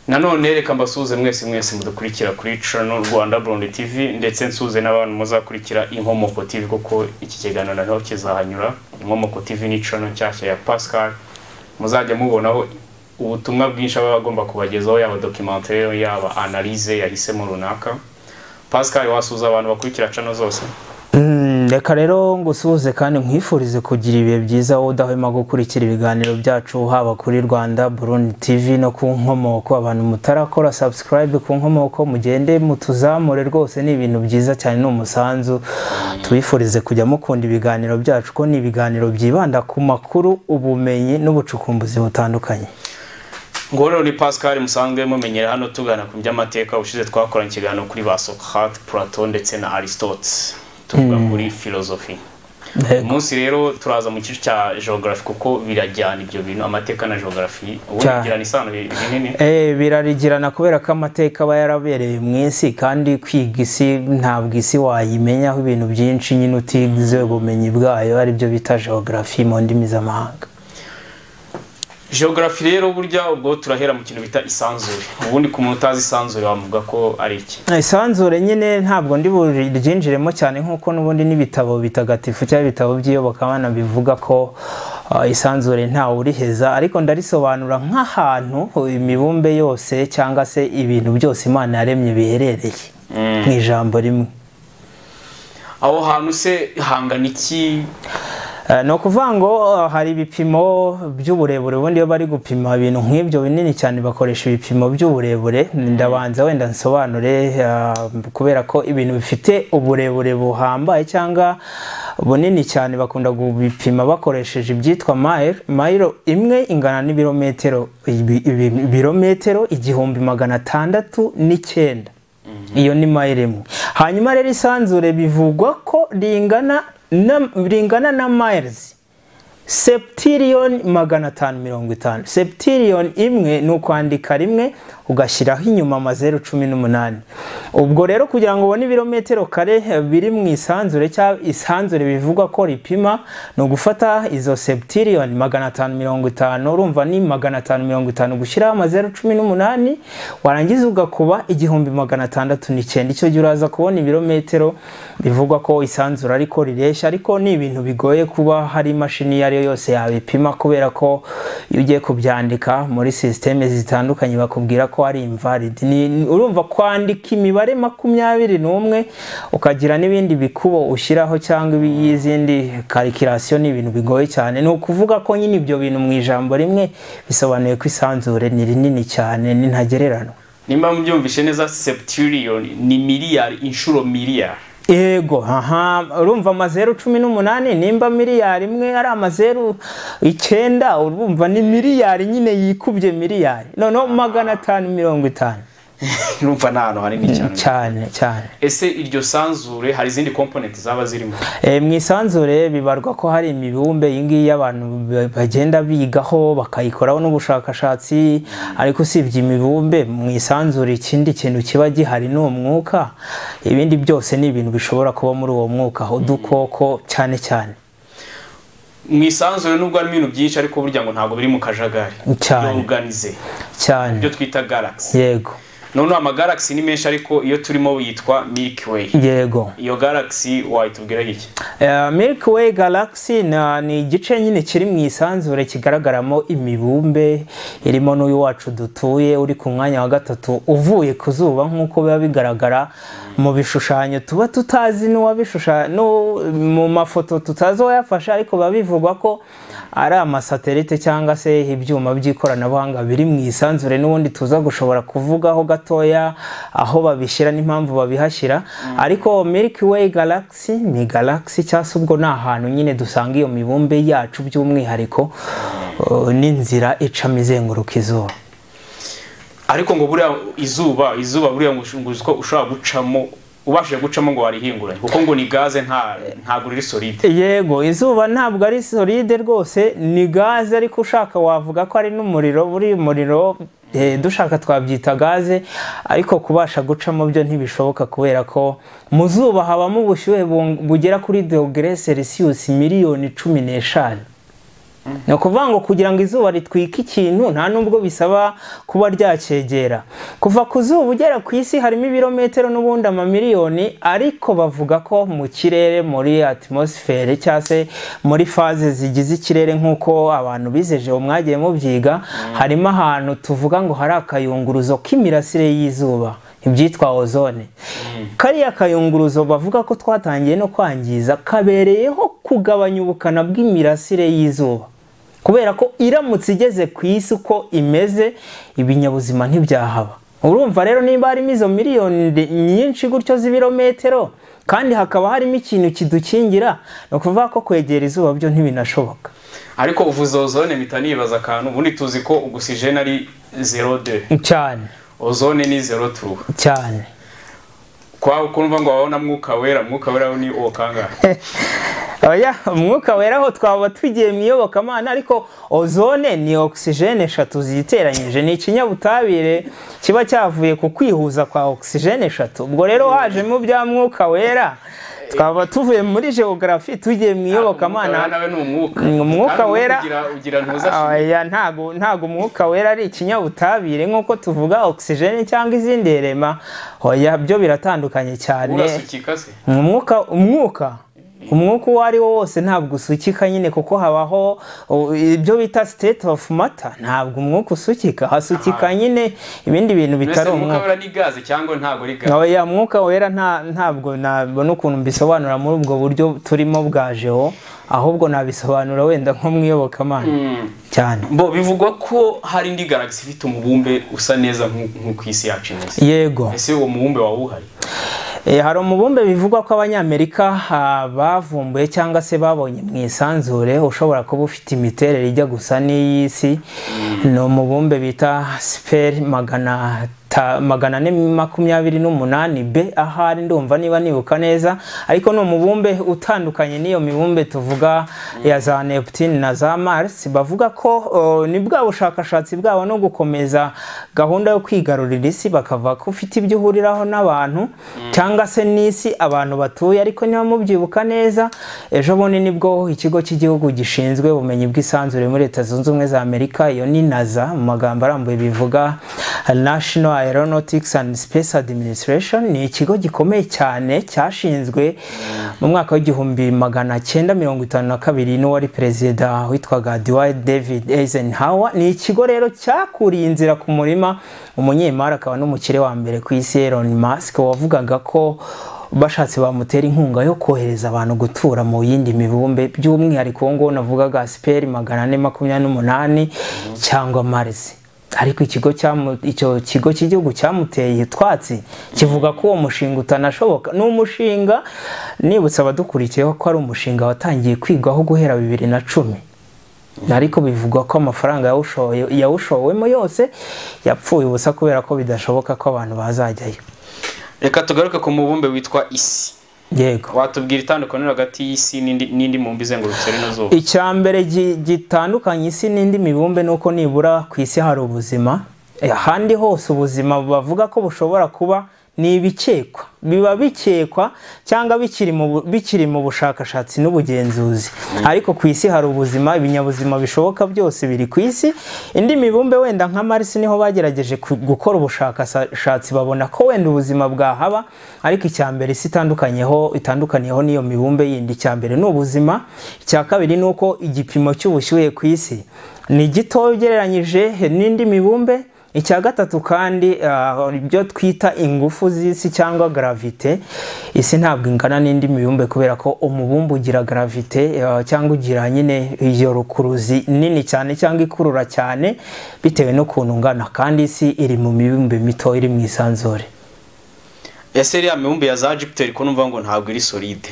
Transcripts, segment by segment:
nanone reka mbasuhuze mwese mwese mudukurikira kuri cano rwanda burundi tv ndetse nsuhuze n'abantu muzakurikira inkomoko tv kuko iki kiganiro naho kizahanyura inkomoko tv ni cano nshyashya ya pascal muzajya mubonaho ubutumwa bwinshi aba agomba kubagezaho yaba documentary yaba analyse yahisemo runaka pascal wasuhuza abantu bakurikira cano zose reka rero ngusuhuze kandi nkwifurize kugira ibihe byiza wowe udahwema gukurikira ibiganiro byacu haba kuri rwanda burundi tv no ku nkomoko abantu mutarakora subscribe ku nkomoko mugende mutuzamure rwose ni ibintu byiza cyane ni umusanzu tubifurize kujya mukunda ibiganiro byacu ko ni ibiganiro byibanda ku makuru ubumenyi n'ubucukumbuzi butandukanye ngo rero ni pascal musanzwe mumenyera hano tugana ku by'amateka ushize twakoranye ikiganiro kuri ba socrate plato ndetse na aristote tuvuga kuri filozofi umunsi rero turaza mu gice cya geography kuko birajyana ibyo bintu amateka na geography ubu Cyane. bigirana isano binini Eh, birarigirana kubera ko amateka aba yarabereye mu isi kandi kwiga isi ntabwo isi wayimenyaho ibintu byinshi nyine utize ubumenyi bwayo aribyo bita geography mu ndimi z'amahanga geography rero burya ubwo turahera mu kintu bita isanzure ubundi ku muntu utazi isanzure wamuvuga ko ari iki Eh, isanzure nyine ntabwo ndi buryinjiremo cyane nk'uko n'ubundi n'ibitabo bitagatifu cyangwa ibitabo by'iyobokamana bivuga ko ah, isanzure ntawe uriheza ariko ndarisobanura nk'ahantu imibumbe yose cyangwa se ibintu byose imana yaremye biherereye mu ijambo rimwe aho hantu se hangana iki Eh, ni ukuvuga ngo eh, hari ibipimo by'uburebure ubundi iyo bari gupima ibintu nk'ibyo binini cyane bakoresha ibipimo by'uburebure ndabanza wenda nsobanure eh, kubera ko ibintu bifite uburebure buhambaye cyangwa bunini cyane bakunda kubipima bakoresheje ibyitwa mayiro mayiro imwe ingana n'ibirometero ibi- ibi- ibirometero igihumbi magana atandatu n'icyenda iyo ni mayiro imwe hanyuma rero isanzure bivugwa ko ringana na, ringana na miles sepitiriyoni magana atanu mirongo itanu sepitiriyoni imwe ni ukwandika rimwe ugashyiraho inyuma amazeru cumi n'umunani ubwo rero kugira ngo ubone ibirometero kare eh, biri mu isanzure cyangwa isanzure bivugwa ko ripima ni ugufata izo sepitiriyoni magana atanu mirongo itanu urumva ni magana atanu mirongo itanu gushyiraho amazeru cumi n'umunani warangiza ugakuba igihumbi magana atandatu n'icyenda icyo gihe uraza kubona ibirometero bivugwa ko isanzura ariko rireshya ariko ni ibintu bigoye kuba hari imashini iyo ari yo yose yabipima kubera ko iyo ugiye kubyandika muri sisiteme zitandukanye bakubwira ko ari invalid Ni- ni- urumva kwandika imibare makumyabiri n'umwe ukagira n'ibindi bikubo ushyiraho cyangwa y'izindi karikirasiyo ni ibintu bigoye cyane ni ukuvuga ko nyine ibyo bintu mu ijambo rimwe bisobanuye ko isanzure ni rinini cyane ni ntagereranywa nimba mubyumvishe neza septiliyoni ni miliyari inshuro miliyari yego aha urumva amazeru cumi n'umunani nimba miliyari imwe ari amazeru icyenda urumva ni miliyari nyine yikubye miliyari noneho magana atanu mirongo itanu urumva ni ahantu hanini cyane cyane cyane ese iryo sanzure hari izindi komponenti zaba zirimo E, mu isanzure bibarwa ko hari imibumbe iyi ngiyi abantu ba- bagenda bigaho bakayikoraho n'ubushakashatsi ariko usibye imibumbe mu isanzure ikindi kintu kiba gihari ni umwuka ibindi byose ni ibintu bishobora kuba muri uwo mwuka udukoko cyane cyane mu isanzure nubwo harimo ibintu byinshi ariko burya ngo ntabwo biri mu kajagari Cyane. yoruganize cyane ibyo twita galaxy yego noneho amagalagisi ni menshi ariko iyo turimo yitwa milky way yego iyo galaxy wayitubwiraho iki Eh, milky way galaxy na- ni igice nyine kiri mu isanzure kigaragaramo imibumbe irimo n'uyu wacu dutuye uri ku mwanya wa gatatu uvuye ku zuba nk'uko biba bigaragara mu bishushanyo tuba tutazi n'uwabishushanya mu mafoto tutazi uwayafashe ariko biba bivugwa ko ari amasatelite cyangwa se ibyuma by'ikoranabuhanga biri mu isanzure n'ubundi tuza gushobora kuvugaho gatoya aho babishyira n'impamvu babihashyira ariko milky way galaxy ni galaxy cyangwa se ubwo ni ahantu nyine dusanga iyo mibumbe yacu by'umwihariko uh, n'inzira icamo izenguruka izuba ariko ngo buriya izuba izuba buriya ngo ush- ngo uzi ko ushobora gucamo ubashije gucamo ngo warihinguranye kuko ngo ni gaze nta ntabwo riri solide yego izuba ntabwo ari solide rwose ni gaze ariko ushaka wavuga ko ari n'umuriro buri umuriro eh, dushaka twabyita gaze ariko kubasha gucamo byo ntibishoboka kubera ko mu zuba habamo ubushyuhe bung- bugera kuri dogere selisiyusi miliyoni cumi n'eshanu ni ukuvuga ngo kugira ngo izuba ritwike ikintu nta nubwo bisaba kuba ryacegera kuva ku zuba ugera ku isi harimo ibirometero n'ubundi amamiliyoni ariko bavuga ko mu kirere muri atmosifere cyangwa se muri faze zigize ikirere nk'uko abantu bizeje mwagiye mubyiga harimo ahantu tuvuga ngo hari akayunguruzo k'imirasire y'izuba ibyitwa ozone kariya kayunguruzo bavuga ko twatangiye no kwangiza kabereyeho kugabanya ubukana bw'imirasire y'izuba kubera ko iramutse igeze ku isi uko imeze ibinyabuzima ntibyahaba urumva rero niba harimo izo miliyoni nyinshi gutyo z'ibirometero kandi hakaba harimo ikintu kidukingira ni ukuvuga ko kwegera izuba byo ntibinashoboka ariko uvuze ozone mpita nibaza akantu ubundi tuzi ko ogisijeni ari zero de cyane ozone ni zero tu cyane kwa kumva ngo wabona mwuka wera mwuka wera ni uwo kangahe oya umwuka wera aho twaba tugiye mu iyobokamana ariko ozone ni ogisijene eshatu ziteranyije ni ikinyabutabire kiba cyavuye ku kwihuza kwa ogisijene eshatu ubwo rero hajemo bya mwuka wera twaba tuvuye muri geogarafi tugiye mu iyobokamana umwuka wera ntago ntago umwuka wera ari ikinyabutabire nk'uko tuvuga ogisijene cyangwa izindi rema oya byo biratandukanye cyane umwuka umwuka umwuka uwo ari wo wose ntabwo usukika nyine kuko habaho ibyo bita state of matter ntabwo umwuka usukika hasukika nyine ibindi bintu bitari umwuka ya mwuka wera ntabwo nabona ukuntu mbisobanura muri ubwo buryo turimo bwajeho ahubwo nabisobanura wenda nko mu iyobokamana cyane bo bivugwa ko hari indi garagisi ifite umubumbe usa neza nk'uko isi yacu imeze yego ese uwo mubumbe waba uhari hari umubumbe bivugwa ko abanyamerika bavumbuye cyangwa se babonye mu isanzure ushobora kuba ufite imiterere ijya gusa n'iy'isi ni umubumbe bita siperi magana magana ane makumyabiri n'umunani be ahari ndumva niba nibuka neza ariko ni umubumbe utandukanye n'iyo mibumbe tuvuga ya za neputine na za Mars bavuga ko ni bwa bushakashatsi bwabo no gukomeza gahunda yo kwigarurira isi bakava ko ufite ibyo uhuriraho n'abantu cyangwa se n'isi abantu batuye ariko niba mubyibuka neza ejo bundi nibwo ikigo cy'igihugu gishinzwe ubumenyi bw'isanzure muri leta zunze ubumwe za amerika iyo ni naza mu magambo arambuye bivuga national aeronautics and space administration ni ikigo gikomeye cyane cyashinzwe mu mwaka w'igihumbi magana cyenda mirongo itanu na kabiri n'uwari perezida witwaga dwight david eisenhower ni ikigo rero cyakuriye inzira ku murima umunyemari akaba n'umukire wa mbere ku isi elon musk wavugaga ko bashatse bamutera inkunga yo kohereza abantu gutura mu yindi mibumbe by'umwihariko uwo nguwo navugaga siperi magana ane makumyabiri n'umunani cyangwa marisi ariko ikigo icyo kigo cy'igihugu cyamuteye utwatsi kivuga ko uwo mushinga utanashoboka ni umushinga nibutse abadukurikiyeho ko ari umushinga watangiye kwigwaho guhera bibiri na cumi ariko bivugwa ko amafaranga yawushowemo yose yapfuye ubusa kubera ko bidashoboka ko abantu bazajyayo reka tugaruke ku mubumbe witwa isi yego watubwira itandukaniro hagati y'isi n'indi mubumbe izengurutse rino zuba icya mbere gitandukanye isi n'indi mibumbe ni uko nibura ku isi hari ubuzima ahandi hose ubuzima bavuga ko bushobora kuba ni ibikekwa biba bikekwa cyangwa bikiri mu bushakashatsi n'ubugenzuzi ariko ku isi hari ubuzima ibinyabuzima bishoboka byose biri ku isi indi mibumbe wenda nka marisi niho bagerageje gukora ubushakashatsi babona ko wenda ubuzima bwahaba ariko icya mbere isi itandukaniyeho itandukaniyeho n'iyo mibumbe yindi icya mbere ni ubuzima icya kabiri ni uko igipimo cy'ubushyuhe ku isi ni gito ugereranyije n'indi mibumbe icya gatatu kandi ibyo twita ingufu z'isi cyangwa garavite isi ntabwo ingana n'indi mibumbe kubera ko umubumbe ugira garavite cyangwa ugira nyine iyo rukuruzi nini cyane cyangwa ikurura cyane bitewe n'ukuntu ungana kandi isi iri mu mibumbe mito iri mu isanzure ese iriya mibumbe ya za jupiteri ko numva ngo ntabwo iri solide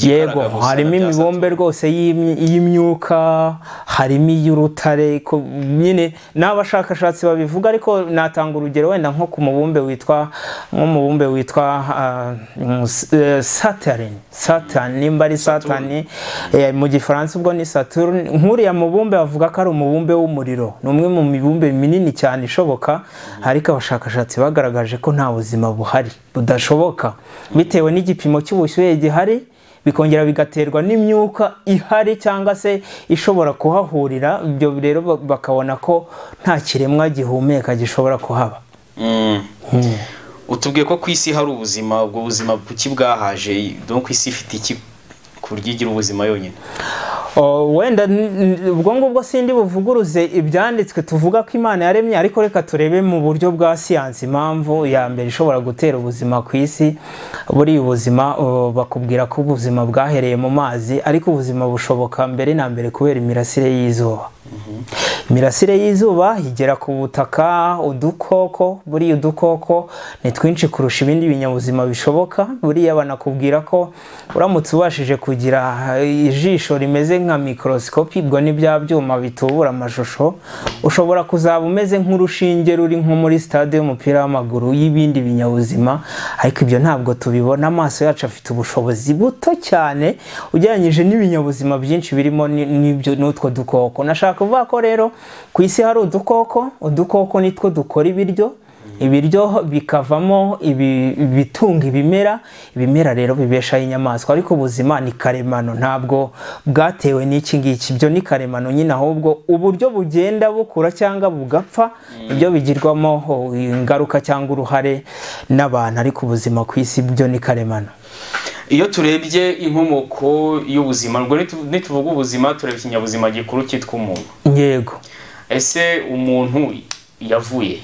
yego harimo imibumbe rwose y'imyuka harimo iy'urutare nyine n'abashakashatsi babivuga ariko natanga urugero wenda nko ku mubumbe witwa nk'umubumbe witwa saturn saturn nimba ari saturn mu gifaransa ubwo ni saturn nk'uriya mubumbe bavuga ko ari umubumbe w'umuriro ni umwe mu mibumbe minini cyane ishoboka ariko abashakashatsi bagaragaje ko nta buzima buhari budashoboka bitewe n'igipimo cy'ubushyuhe gihari bikongera bigaterwa n'imyuka ihari cyangwa se ishobora kuhahurira ibyo rero ba- bakabona ko nta kiremwa gihumeka gishobora kuhaba utubwiye ko ku isi hari ubuzima ubwo buzima kuki bwahaje donc isi ifite iki ku buryo igira ubuzima yonyine Oh, wenda n- n- ubwo ngubwo sindi buvuguruze ibyanditswe tuvuga ko imana yaremye ariko reka turebe mu buryo bwa siyansi impamvu ya mbere ishobora gutera ubuzima ku isi buri ubuzima oh, bakubwira ko ubuzima bwahereye mu mazi ariko ubuzima bushoboka mbere na mbere kubera imirasire y'izuba imirasire y'izuba igera ku butaka udukoko buriya udukoko ni twinshi kurusha ibindi binyabuzima bishoboka buriya banakubwira ko uramutse ubashije kugira eh, ijisho rimeze nka mikorosikopi ubwo ni bya byuma bitubura amashusho ushobora kuzaba umeze nk'urushinge ruri nko muri sitade y'umupira w'amaguru y'ibindi binyabuzima ariko ibyo ntabwo tubibona amaso yacu afite ubushobozi buto cyane ugereranyije n'ibinyabuzima byinshi birimo ni- n'ibyo n'utwo dukoko nashaka kuvuga ko rero ku isi hari udukoko udukoko nitwo dukora ibiryo ibiryo bikavamo ibi- ibitunga ibimera ibimera rero bibeshaho inyamaswa ariko ubuzima ni karemano ntabwo bwatewe n'iki ngiki byo ni karemano nyine ahubwo uburyo bugenda bukura cyangwa bugapfa nibyo bigirwamo oh, ingaruka cyangwa uruhare n'abantu ariko ubuzima ku isi byo ni karemano iyo turebye inkomoko y'ubuzima ubwo nitu- nituvuga ubuzima tureba ikinyabuzima gikuru cyitwa umuntu yego ese umuntu yavuye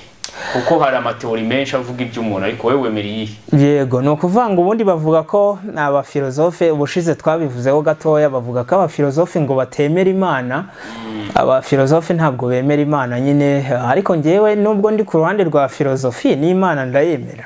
kuko hari amateori menshi avuga iby'umuntu ariko wowe wemera iyihe yego ni ukuvuga ngo ubundi bavuga ko ni abafilozofe ubushize twabivuzeho gatoya bavuga ko abafilozofe ngo batemera imana abafilozofe ntabwo bemera imana nyine ariko ngewe nubwo ndi ku ruhande rwa filozofi n'imana ndayemera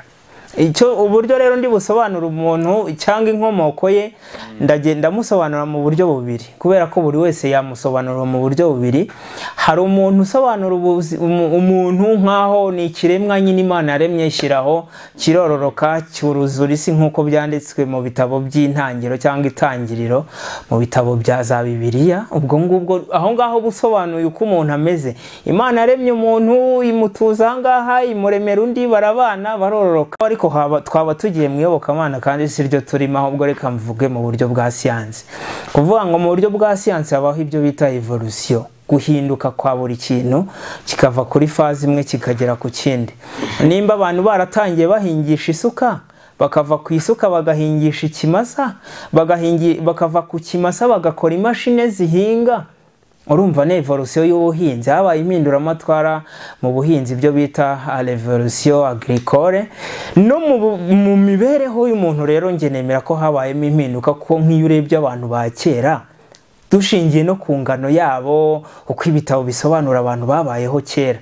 icyo uburyo rero ndi busobanura umuntu cyangwa inkomoko ye ndagenda musobanura mu buryo bubiri kubera ko buri wese yamusobanura mu buryo bubiri hari umuntu usobanura ubuzi- umu- umuntu nk'aho ni ikiremwa nyine imana yaremye ishyiraho kirororoka cyuruzura isi nk'uko byanditswe mu bitabo by'intangiriro cyangwa itangiriro mu bitabo bya za bibiliya ubwo ngubwo aho ngaho busobanuye uko umuntu ameze imana yaremye umuntu imutuza aha ngaha imuremera undi barabana barororoka ariko haba- twaba tugiye mu iyobokamana kandi si ryo turimo ahubwo reka mvuge mu buryo bwa siyansi kuvuga ngo mu buryo bwa siyansi habaho ibyo bita evolution guhinduka kwa buri kintu kikava kuri faze imwe kikagera ku kindi nimba abantu baratangiye bahingisha isuka bakava ku isuka bagahingisha ikimasa bagahingi- bakava ku kimasa bagakora imashini zihinga urumva ni evolusiyo y'ubuhinzi habaye impinduramatwara mu buhinzi ibyo bita revolusiyo agricole no mu bu- mu mibereho y'umuntu rero njye nemera ko habayemo impinduka kuko nk'iyo urebye abantu ba kera dushingiye no ku ngano yabo uko ibitabo bisobanura abantu babayeho kera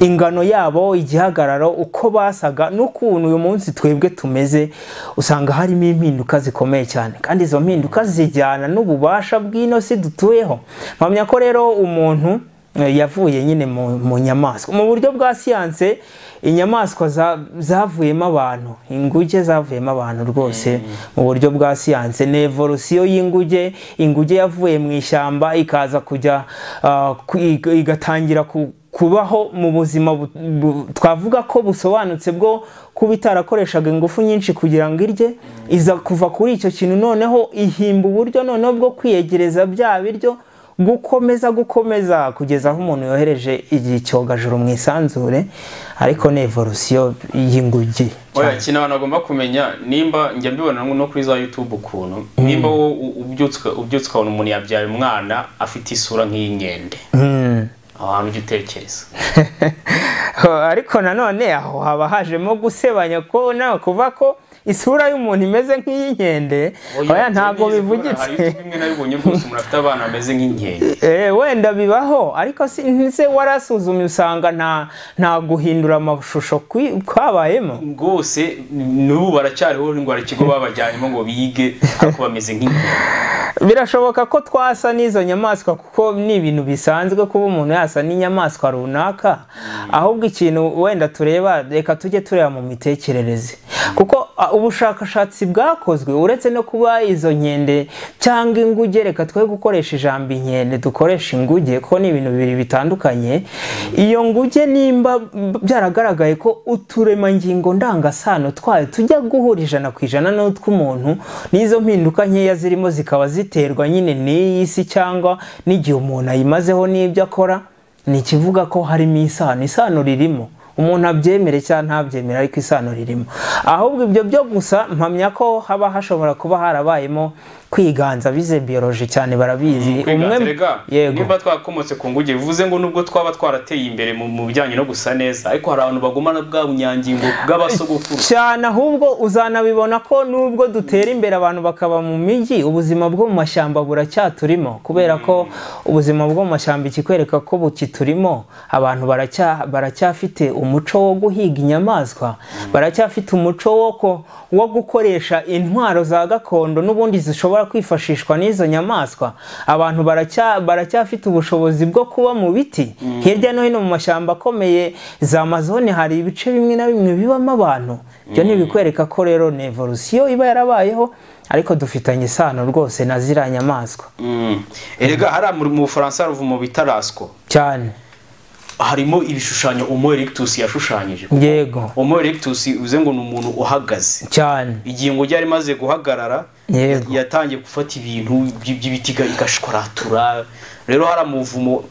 ingano yabo igihagararo uko basaga n'ukuntu uyu munsi twebwe tumeze usanga harimo impinduka zikomeye cyane kandi izo mpinduka zijyana n'ububasha bw'ino si dutuyeho mpamya ko rero umuntu Eh, yavuye nyine mu mu nyamaswa mu buryo bwa siyanse inyamaswa za- zavuyemo abantu inguge zavuyemo abantu rwose mu buryo bwa siyanse ni evolusiyo y'inguge inguge yavuye mu ishyamba ikaza kujya ah, ku- iga- igatangira ku- kubaho mu buzima bu- bu- twavuga ko busobanutse bwo kuba itarakoreshaga ingufu nyinshi kugira ngo irye iza kuva kuri icyo kintu noneho ihimba uburyo noneho bwo kwiyegereza bya biryo gukomeza gukomeza kugeza aho umuntu yohereje icyogajuru mu isanzure ariko ni evolusiyo y'ingugi oya ikintu abantu bagomba kumenya nimba njya mbibona no kuri za youtube ukuntu nimba wowe u- ubyutse ubyutse ukabona umuntu yabyaye umwana afite isura nk'iy'inkende Mm. aho hantu ujya utekereza ariko nanone aho haba hajemo gusebanya ko nawe kuva ko isura y'umuntu imeze nk'iy'inkende oya ntabwo hari bivugitse ibiti bimwe na bimwe rwose umuntu afite abana bameze nk'inkende Eh, wenda bibaho ariko si- se warasuzumye usanga nta nta guhindura amashusho kwi- kwabayemo rwose n'ubu baracyariho ngo hari ikigo babajyanyemo ngo bige ariko bameze nk'inkende birashoboka ko twasa n'izo nyamaswa kuko ni ibintu bisanzwe kuba umuntu yasa n'inyamaswa runaka ahubwo ikintu wenda tureba reka tujye tureba mu mitekerereze kuko ah, ubushakashatsi bwakozwe uretse no kuba izo nkende cyangwa inguge reka twe gukoresha ijambo inkende dukoresha inguge kuko ni ibintu bibiri bitandukanye iyo nguge nimba byaragaragaye ko uturemangingo ndangasano twayo tujya guhura ijana ku ijana n'utw'umuntu n'izo mpinduka nkeya zirimo zikaba ziterwa nyine n'iyi si cyangwa n'igihe umuntu ayimazeho n'ibyo akora ni ikivuga ko harimo isano isano ririmo umuntu abyemere cyangwa ntabyemere ariko isano ririmo ahubwo ibyo byo gusa mpamya ko haba hashobora kuba harabayemo kwiganza bize biyoroje cyane barabizi kwiganzirega yego niba twakomotse ku nguge bivuze ngo nubwo twaba twarateye imbere mu- mu bijyanye no gusa neza ariko hari abantu bagumana bwa bunyangingo bw'abasogokuru cyane ahubwo uzanabibona ko nubwo dutera imbere abantu bakaba mu mijyi ubuzima bwo mu mashyamba buracyaturimo kubera ko ubuzima bwo mu mashyamba ikikwereka ko bukiturimo abantu baracya- baracyafite umuco wo guhiga inyamaswa baracyafite umuco wo ko- wo gukoresha intwaro za gakondo n'ubundi zishobora kwifashishwa n'izo nyamaswa abantu baracya- baracyafite ubushobozi bwo kuba mu biti hirya no hino mu mashyamba akomeye za amazone hari ibice bimwe na bimwe bibamo abantu ibyo ni ibikwereka ko rero ni evolusiyo iba yarabayeho ariko dufitanye isano rwose na ziriya nyamaswa Mm. erega hariya mu mu bufaransa ruva mu bitarasko cyane harimo ibishushanyo homo erectus yashushanyije yego homo erectus bivuze ngo ni umuntu uhagaze cyane igingo ryari rimaze guhagarara Yego. ya- yatangiye gufata ibintu by- by'ibiti iga- igashwaratura rero hari umuvumo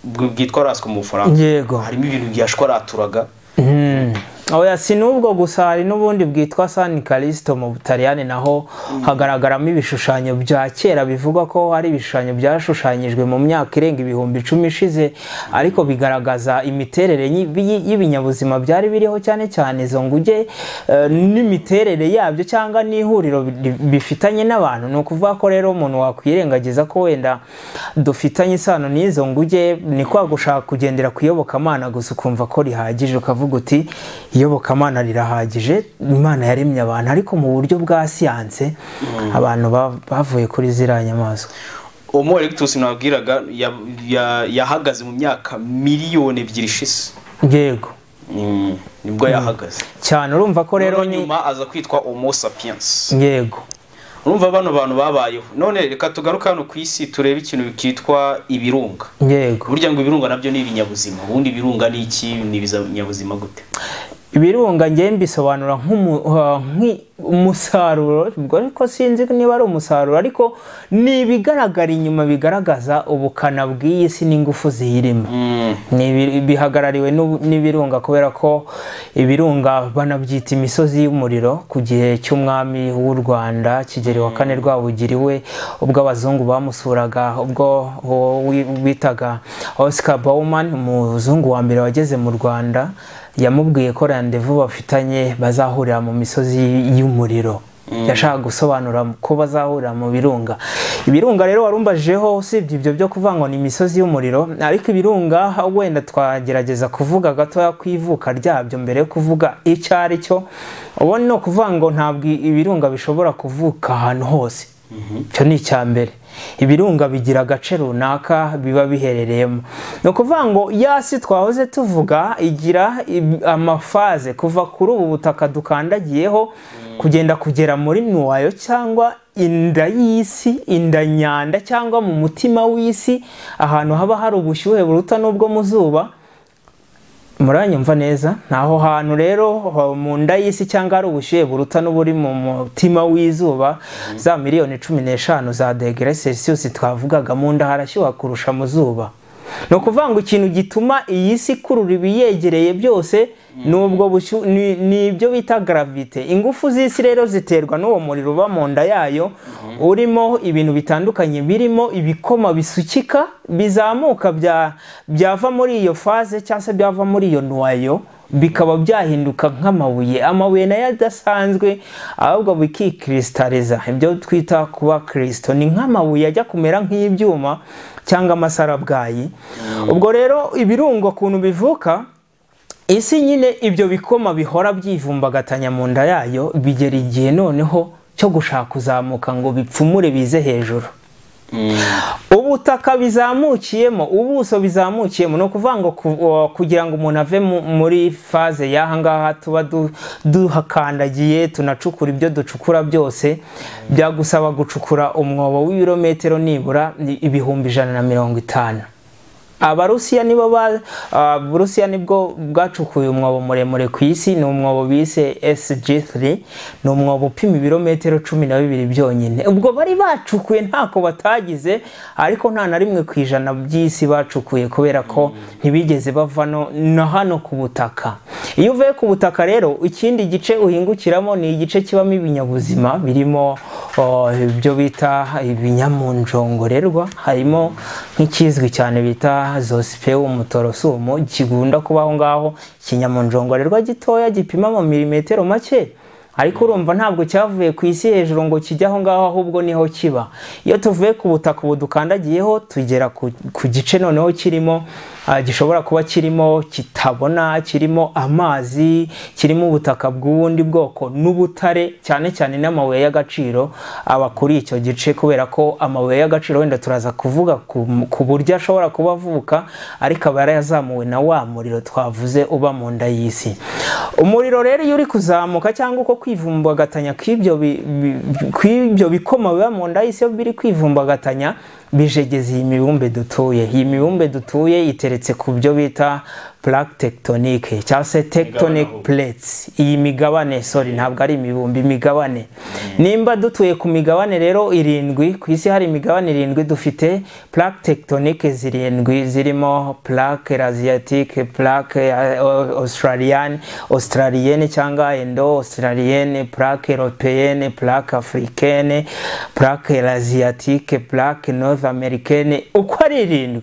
bw- bwitwa rasiko mu bufaransa yego harimo ibintu byashwaraturaga Mm. oya si n'ubwo gusa hari n'ubundi bwitwa san kalisito mu butaliyani naho hagaragaramo ibishushanyo bya kera bivugwa ko hari ibishushanyo byashushanyijwe mu myaka irenga ibihumbi icumi ishize ariko bigaragaza imiterere y'i- y'i- y'ibinyabuzima byari biriho cyane cyane izo nguge eh, n'imiterere yabyo cyangwa n'ihuriro bi- bifitanye n'abantu ni ukuvuga ko rero umuntu wakwirengagiza ko wenda dufitanye isano n'izo nguge ni kwa gushaka kugendera ku iyobokamana gusa ukumva ko rihagije ukavuga uti iyobokamana rirahagije imana yaremye abantu ariko mu buryo bwa siyanse abantu ba- bavuye kuri ziriya nyamaswa homo erectus nababwiraga ya- ya- yahagaze mu myaka miliyoni ebyiri ishize yego Mm, nibwo yahagaze cyane urumva ko rero rero ni nyuma aza kwitwa homo sapiens yego urumva bano bantu babayeho none reka tugaruke hano ku isi turebe ikintu kitwa ibirunga yego burya ngo ibirunga nabyo ni ibinyabuzima ubundi ibirunga ni iki ni ibinyabuzima gute ibirunga ngewe mbisobanura nk'umusaruro ubwo ariko sinzi niba ari umusaruro ariko ni ibigaragara inyuma bigaragaza ubukana bw'iyi si n'ingufu ziyirimo Mm. Ni ibi- bihagarariwe n'u- n'ibirunga kubera ko ibirunga banabyita imisozi y'umuriro ku gihe cy'umwami w'u rwanda kigeli wa kane rwabugiri we ubwo abazungu bamusuraga ubwo uwo wi- bitaga oscar bauman umuzungu wa mbere wageze mu rwanda yamubwiye ko randevu bafitanye bazahurira mu misozi y'umuriro yashaka gusobanura ko bazahurira mu birunga ibirunga rero warumbajijeho usibye ibyo byo kuvuga ngo ni imisozi y'umuriro ariko ibirunga wenda twagerageza kuvuga gatoya ku ivuka ryabyo mbere yo kuvuga icyo ari cyo ubu ni ukuvuga ngo ntabwo ibirunga bishobora kuvuka ahantu hose icyo ni icya mbere ibirunga bigira agace runaka biba biherereyemo ni ukuvuga ngo yasi twahoze tuvuga igira ib- amafaze kuva kuri ubu butaka dukandagiyeho kugenda kugera muri nuwayo cyangwa inda y'isi inda nyanda cyangwa mu mutima w'isi ahantu haba hari ubushyuhe buruta n'ubwo mu zuba muranyumva neza ni aho hantu rero ho- mu nda y'isi cyangwa hari ubushyuhe buruta n'uburi mu mutima w'izuba za miliyoni cumi n'eshanu za degere celsius twavugaga mu nda harashyuha kurusha mu zuba ni ukuvuga ngo ikintu gituma iyi si ikurura ibiyegereye byose ni ubwo bushyuhe ni ibyo bita gravite ingufu z'isi rero ziterwa n'uwo muriro uba mu nda yayo urimo ibintu bitandukanye birimo ibikoma bisukika bizamuka bya- byava muri iyo faze cyangwa se byava muri iyo nwayo bikaba byahinduka nk'amabuye amabuye nayo adasanzwe ahubwo bikikristariza ibyo twita kuba kirisito ni nk'amabuye ajya kumera nk'ibyuma cyangwa amasarabwayi ubwo rero ibirungo ukuntu bivuka isi nyine ibyo bikoma bihora byivumbagatanya mu nda yayo bigera igihe noneho cyo gushaka kuzamuka ngo bipfumure bize hejuru ubutaka bizamukiyemo ubuso bizamukiyemo ni ukuvuga ngo ku- uh, kugira ngo umuntu ave mu- muri faze y'aha ngaha tuba du- duhakandagiye tunacukura ibyo ducukura byose byagusaba gucukura umwobo w'ibirometero nibura ni- ibihumbi ijana na mirongo itanu abarusiya nibo ba ah, burusiya nibwo bwacukuye umwobo muremure ku isi ni umwobo bise sg3 ni umwobo upima ibirometero cumi na bibiri byonyine ubwo bari bacukuye ntako batagize ariko nta na rimwe ku ijana by'isi bacukuye kubera ko ntibigeze bavano na hano ku butaka iyo uvuye ku butaka rero ikindi gice uhingukiramo ni igice kibamo ibinyabuzima birimo oh, ibyo bita ibinyamunjongorerwa harimo nk'ikizwi cyane bita zosipewu umutorosumu kigunda kuba aho ngaho ikinyamunjongorerwa gitoya gipima mu milimetero make ariko urumva ntabwo cyavuye ku isi hejuru ngo kijye aho ngaho ahubwo niho kiba iyo tuvuye ku butaka ubu dukandagiyeho tugera ku, ku gice noneho kirimo ah, gishobora kuba kirimo kitabona kirimo amazi kirimo ubutaka bw'ubundi bwoko n'ubutare cyane cyane n'amabuye y'agaciro aba kuri icyo gice kubera ko amabuye y'agaciro wenda turaza kuvuga ku, ku buryo ashobora kuba avuka ariko aba yarazamuwe na wa muriro twavuze uba mu nda y'isi umuriro rero iyo uri kuzamuka cyangwa uko kwivumbagatanya kw'ibyo bi- bi- kw'ibyo bikoma biba mu nda y'isi iyo biri kwivumbagatanya bijegeza iyi mibumbe dutuye iyi mibumbe dutuye iteretse ku byo bita plaque tectonique cyangwa se tectonic Migabane. plates iyi migabane sorry ntabwo ari imibumbe imigabane nimba dutuye ku migabane rero irindwi ku isi hari imigabane irindwi dufite plaque tectonique zirindwi zirimo plaque asiatique plaque eh, au- australienne australienne cyangwa indo australienne plaque européenne plaque africaine plaque asiatique plaque north americaine uko ari irindwi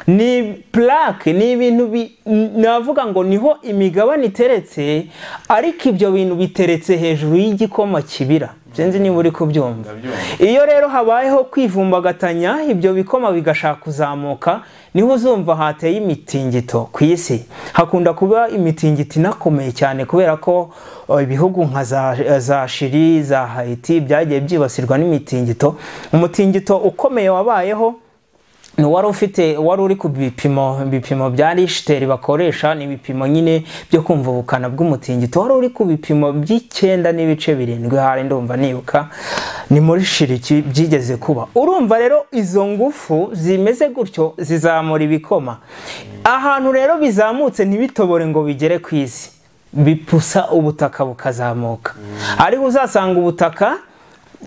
ni plaque ni ibintu bi- navuga ngo niho imigabane iteretse ariko ibyo bintu biteretse hejuru y'igikoma kibira sinzi niba uri kubyumva Ndabyumva. iyo rero habayeho kwivumbagatanya ibyo bikoma bigashaka kuzamuka niho uzumva hateye imitingito ku isi hakunda kuba imitingito inakomeye cyane kubera ko eh, ibihugu nka za, za shiri za hayiti byagiye byibasirwa n'imitingito umutingito ukomeye wabayeho ni uwari ufite wari uri ku bipimo bipimo bya rishiteri bakoresha ni ibipimo nyine byo kumva ubukana bw'umutingito wari uri ku bipimo by'icyenda n'ibice birindwi hari ndumva nibuka ni muri shiriki byigeze kuba urumva rero izo ngufu zimeze gutyo zizamura ibikoma ahantu rero bizamutse ntibitobore ngo bigere ku isi bipusa ubutaka bukazamuka ariko uzasanga ubutaka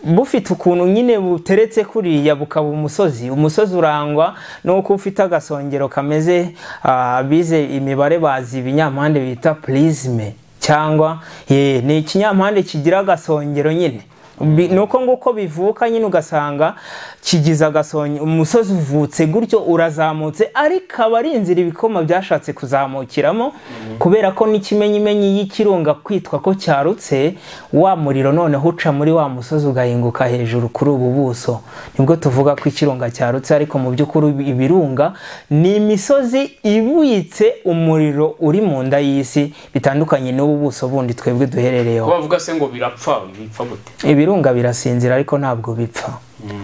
bufite ukuntu nyine buteretse kuriya bukaba umusozi umusozi urangwa nuko ufite agasongero kameze ah, abize imibare bazi ibinyampande bita purizime cyangwa ye, ni ikinyampande kigira agasongero nyine Bi- nuko nguko bivuka nyine ugasanga kigize agasongero umusozi uvutse gutyo urazamutse ariko aba ari inzira ibikoma byashatse kuzamukiramo kubera ko n'ikimenyimenyi y'ikirunga kwitwa ko cyarutse wa muriro noneho uca muri wa musozi ugahinguka hejuru kuri ubu buso nibwo tuvuga ko ikirunga cyarutse ariko mu by'ukuri ibirunga ni imisozi ibitse umuriro uri mu nda y'isi bitandukanye n'ubu buso bundi twebwe duherereyeho bavuga se ngo birapfa bipfa gute ibirunga birasinzira ariko ntabwo bipfa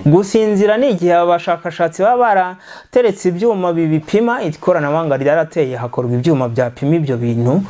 gusinzira ni igihe abashakashatsi baba barateretse ibyuma bibipima ikoranabuhanga ryarateye hakorwa ibyuma byapima ibyo bintu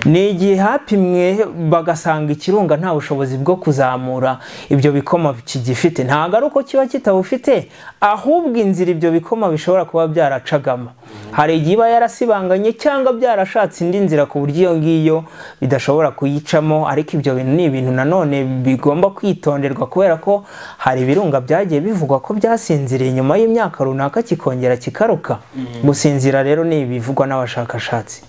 ni igihe hapimwe bagasanga ikirunga nta bushobozi bwo kuzamura ibyo bikoma kigifite ntabwo ari uko kiba kitabufite ahubwo inzira ibyo bikoma bishobora kuba byaracagamo hari igihe iba yarasibanganye cyangwa byarashatse indi nzira ku buryo iyo ngiyo bidashobora kuyicamo ariko ibyo bintu ni ibintu nanone bigomba kwitonderwa kubera ko hari ibirunga byagiye bivugwa ko byasinziriye nyuma y'imyaka runaka kikongera kikaruka gusinzira rero ni ibivugwa n'abashakashatsi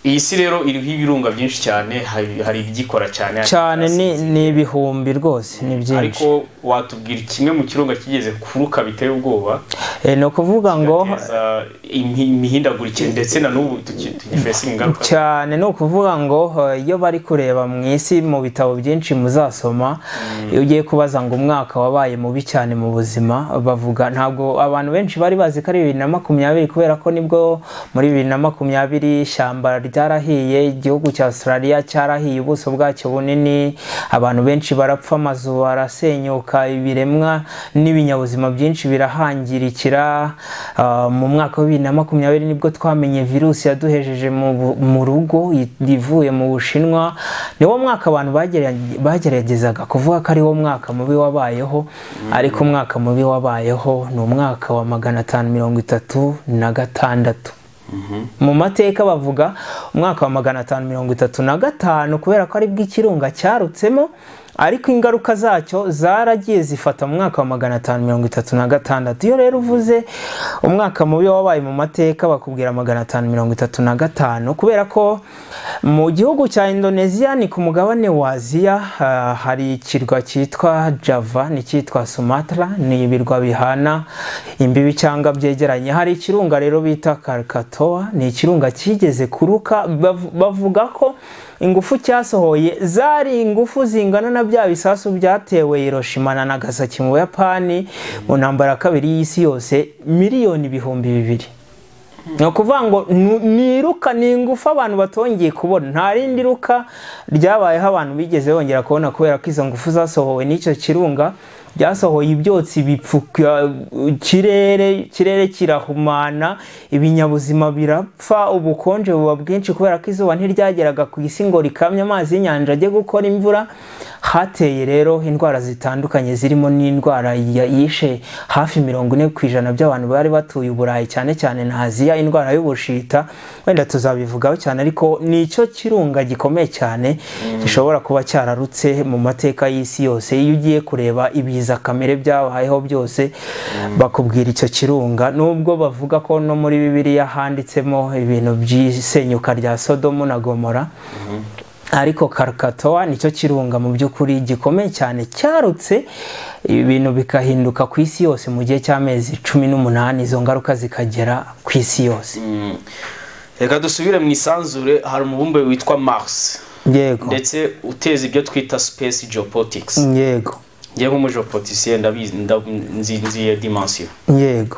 iyi si rero iriho ibirunga byinshi cyane hari hari ibigikora cyane hari cyane ni ibitasinze. ni ibihumbi rwose ni byinshi ariko watubwira kimwe mu kirunga kigeze kuruka biteye ubwoba Eh, ni ukuvuga ngo cyateza imi- imihindagurikire ndetse na n'ubu tuki- tugifesa ingaruka cyane ni ukuvuga ngo eh, iyo bari kureba mu isi mu bitabo byinshi muzasoma iyo ugiye kubaza ngo umwaka wabaye mubi cyane mu buzima bavuga ntabwo abantu benshi bari bazi ko ari bibiri na makumyabiri kubera ko nibwo muri bibiri na makumyabiri ishyamba byarahiye igihugu cya australia cyarahiye ubuso bwacyo bunini abantu benshi barapfa amazu arasenyuka ibiremwa n'ibinyabuzima byinshi birahangirikira Ah, mu mwaka wa bibiri na makumyabiri nibwo twamenye virusi yaduhejeje mu bu- mu rugo i- ivuye mu bushinwa niwo mwaka abantu bagere- bageragezaga kuvuga ko ariwo mwaka mubi wabayeho ariko umwaka mubi wabayeho ni umwaka wa magana atanu mirongo itatu na gatandatu mu mateka bavuga umwaka wa magana atanu mirongo itatu na gatanu kubera ko aribwo ikirunga cyarutsemo ariko ingaruka zacyo zaragiye zifata mu mwaka wa magana atanu mirongo itatu na gatandatu iyo rero uvuze umwaka mubi wabaye mu mateka bakubwira magana atanu mirongo itatu na gatanu kubera ko mu gihugu cya indoneziya ni ku mugabane wa aziya ah, hari ikirwa cyitwa java n'icyitwa sumatra ni ibirwa bihana imbibi cyangwa byegeranye hari ikirunga rero bita karikatowa ni ikirunga cyigeze kuruka bav- bavuga ko ingufu cyasohoye zari ingufu zingana na bya bisasu byatewe Hiroshima na Nagasaki mu Buyapani mu ntambara ya kabiri y'isi yose miliyoni ibihumbi bibiri ni ukuvuga ngo nu- ni iruka ni ingufu abantu batongeye kubona nta rindi ruka ryabayeho abantu bigeze bongera kubona kubera ko izo ngufu zasohowe n'icyo kirunga byasohoye ibyotsi bipfuka ikirere ikirere kirahumana ibinyabuzima birapfa ubukonje buba bwinshi kubera ko izuba ntiryageraga ku isi ngo rikamye amazi y'inyanja ajye gukora imvura hateye rero indwara zitandukanye zirimo n'indwara ya- yishe hafi mirongo ine ku ijana by'abantu bari batuye uburayi cyane cyane na aziya indwara y'ubushita wenda tuzabivugaho cyane ariko ni icyo kirunga gikomeye cyane gishobora kuba cyararutse mu mateka y'isi yose iyo ugiye kureba ibiza kamere byabayeho byose bakubwira icyo kirunga nubwo bavuga ko no muri bibiliya handitsemo ibintu by'isenyuka rya sodomu na gomora ariko karikatowa nicyo kirunga mu by'ukuri gikomeye cyane cyarutse ibintu bikahinduka ku isi yose mu gihe cy'amezi cumi n'umunani izo ngaruka zikagera ku isi yose reka dusubire mu isanzure hari umubumbe witwa mars yego ndetse uteza ibyo twita space geopolitics yego njye nk'umujeopolitisiye ndabizi nda- nzi nzi iyo dimensiyo yego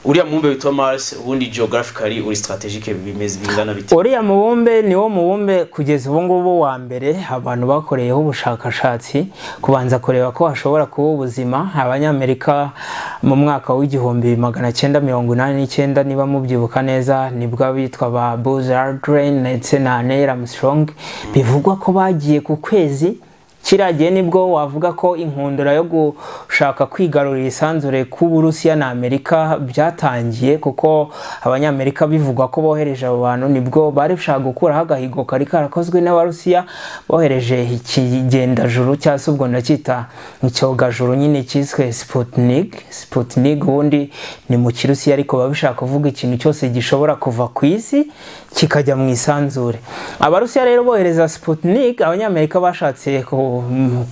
uriya mubumbe witwa mars ubundi geographically uri strategic bimeze bingana bite uriya mubumbe niwo mubumbe kugeza ubu ngubu wa mbere abantu bakoreyeho ubushakashatsi kubanza kureba ko hashobora kuba ubuzima abanyamerika mu mwaka w'igihumbi magana cyenda mirongo inani n'icyenda niba mubyibuka neza nibwo abitwa ba Buzz Aldrin ndetse na Neil Armstrong bivugwa ko bagiye ku kwezi kiriya gihe nibwo wavuga ko inkundura yo gushaka kwigarurira isanzure k'uburusiya na amerika byatangiye kuko abanyamerika bivugwa ko bohereje abo bantu nibwo bari gushaka gukuraho agahigo kari karakozwe n'abarusiya bohereje ikigendajuru cyangwa se ubwo ndacyita icyogajuru nyine cyiswe sputnik sputnik ubundi ni mu kirusiya ariko baba bishaka kuvuga ikintu cyose gishobora kuva ku isi kikajya mu isanzure abarusiya rero bohereza sputnik abanyamerika bashatse ku-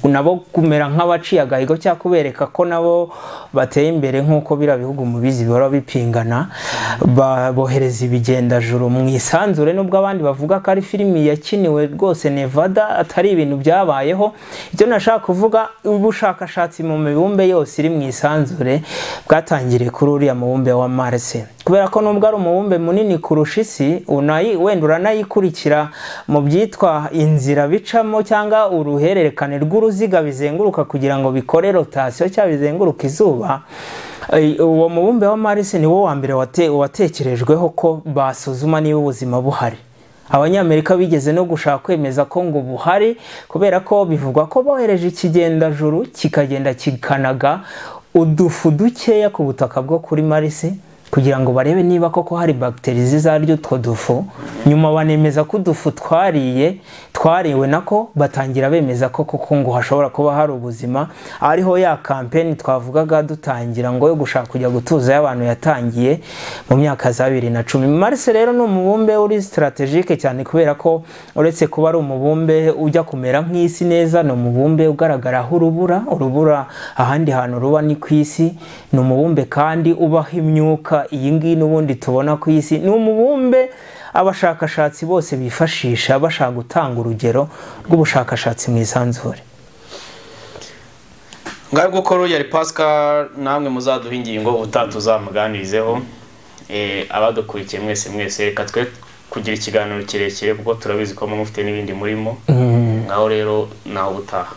nabo kumera nk'abaciye agahigo cyangwa kubereka ko nabo bateye imbere nk'uko biriya bihugu mubizi bihora bipingana ba- bohereza ibigendajuru mu isanzure nubwo abandi bavuga ko ari filimi yakiniwe rwose nevada atari ibintu byabayeho ibyo nashaka kuvuga ubushakashatsi mu mibumbe yose iri mu isanzure bwatangiriye kuri uriya mubumbe wa marse kubera ko nubwo ari umubumbe munini kurusha isi unayi- wenda uranayikurikira mu byitwa inzira bicamo cyangwa uruhererekane rw'uruziga bizenguruka kugira ngo bikore rotasiyo cyangwa bizenguruka izuba Eh, uwo mubumbe wa marisi ni wo wa mbere wate- watekerejweho ko basuzuma niba ubuzima buhari abanyamerika bigeze no gushaka kwemeza ko ngo buhari kubera ko bivugwa ko bohereje ikigendajuru kikagenda kikanaga udufu dukeya ku butaka bwo kuri marisi kugira ngo barebe niba koko hari bagiteri zizarya utwo dufu nyuma banemeza ko udufu twariye twariwe nako batangira bemeza ko koko ngo hashobora kuba hari ubuzima ariho ya kampeni twavugaga dutangira ngo yo gushaka kujya gutuza y'abantu yatangiye mu myaka za bibiri na cumi marse rero ni umubumbe uri strategike cyane kubera ko uretse kuba ari umubumbe ujya kumera nk'isi neza ni umubumbe ugaragaraho urubura urubura ahandi hantu ruba ni ku isi ni umubumbe kandi ubaho imyuka iyi ngiyi n'ubundi tubona ku isi ni umubumbe abashakashatsi bose bifashisha bashaka gutanga urugero rw'ubushakashatsi mu isanzure ngaho gukora yari pascal namwe muzaduha ingingo ubutaha tuzamuganirizeho Eh, abadukurikiye mwese mwese reka twe kugira ikiganiro kirekire kuko turabizi ko mufite n'ibindi murimo Mm. ngaho rero naho ubutaha